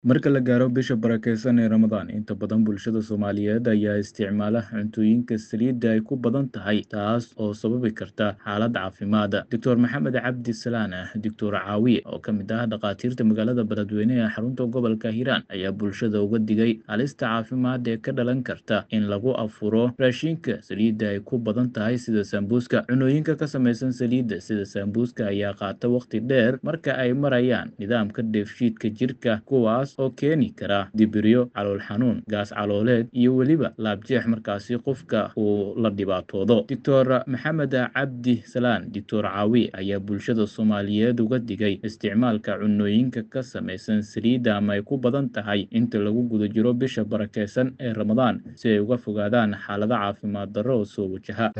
Marka la gaaro bisha barakeysan ee Ramadaan, inta badan bulshada Soomaaliyeed ayaa isticmaala cuntooyinka saliidda ay ku badan tahay, taas oo sababi karta xaalad caafimaad. Dr. Maxamed Cabdi Salaan, Dr. Caawiye, oo ka mid ah dhakhaatiirta magaalada Beledweyne ee xarunta gobolka Hiiraan, ayaa bulshada uga digay halista caafimaad ee ka dhalan karta in lagu afuro raashinka saliidda ay ku badan tahay sida sambuuska. Cunooyinka ka samaysan saliidda sida sambuuska ayaa qaata waqti dheer marka ay marayaan nidaamka dheefshiidka jirka, kuwaas oo keeni kara dibiryo, calool xanuun, gaas calooleed iyo weliba laabjeex markaasi qofka uu la dhibaatoodo. Dr. Maxamed Cabdi Salaan, Dr. Caawiye, ayaa bulshada Soomaaliyeed uga digay isticmaalka cunooyinka ka samaysan saliidda ama ay ku badan tahay inta lagu guda jiro bisha barakeysan ee Ramadaan si ay uga fogaadaan xaalado caafimaad darro oo soo wajaha.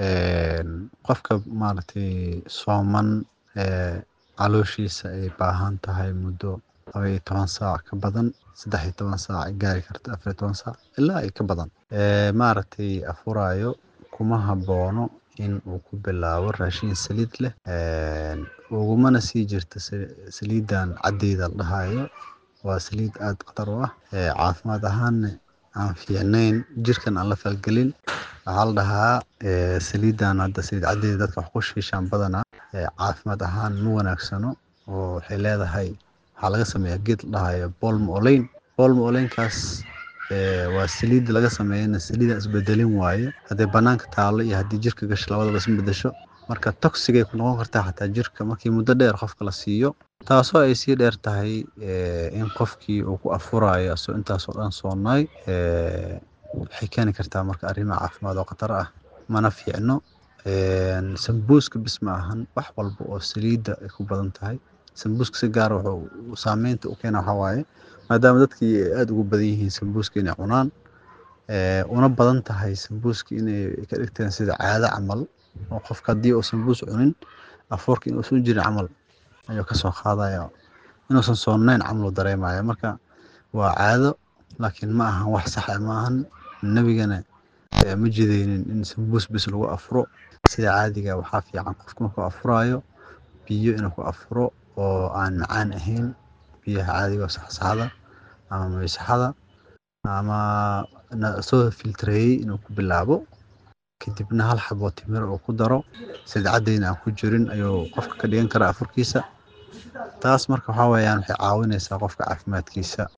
qofka maaragtay sooman ee calooshiisa ay baahan tahay muddo laba iyo toban saac ka badan saddex iyo toban saac ay gaari karto afar iyo toban saac ilaa ay ka badan ee maaragtay afuraayo kuma haboono in uu ku bilaabo raashin saliid leh ugumana sii jirto saliidan caddeeda la dhahayo waa saliid aad khatar u ah ee caafimaad ahaanna aan fiicnayn jirkan aan la falgelin waxaa la dhahaa saliidan hadda saliid caddeeda dadka wax ku shiishaan badanaa caafimaad ahaan ma wanaagsano oo waxay leedahay waxaa laga sameeyaa geed la dhahayo bolm olein bolm oleinkaas waa saliid laga sameeyana saliida isbedelin waaye haddii banaanka taalo iyo haddii jirka gasho labadaba isma bedesho marka toxigay ku noqon kartaa xataa jirka markii muddo dheer qofka la siiyo taasoo ay sii dheer tahay in qofkii uu ku afurayo asoo intaasoo dhan soonaay waxay keeni kartaa marka arrimo caafimaad oo khatar ah mana fiicno sambuuska bis ma ahan wax walba oo saliidda ay ku badan tahay sambuuska si gaar wuxuu saameynta u keena waxaa waaye maadaama dadkii ay aada ugu badan yihiin sambuuska inay cunaan una badan tahay sambuuska inay ka dhigteen sida caado camal oo qofka haddii uu sambuus cunin afuurka inuusan jirin camal ayuu kasoo qaadaya inuusan soonayn camal uu dareemaya marka waa caado laakiin ma ahan wax sax ah ma ahan nebigana ma jideynin in sambuus bis lagu afuro sida caadiga waxaa fiican qofka markuu afuraayo biyo inuu ku afuro oo aan macaan ahayn biyaha caadiga oo saxsaxda ama maysaxada ama soo filtreeyey inuu ku bilaabo kadibna hal xabo timir uu ku daro sadcaddeyna aan ku jirin ayuu qofka ka dhigan karaa afurkiisa taas marka waxaa weeyaan waxay caawinaysaa qofka caafimaadkiisa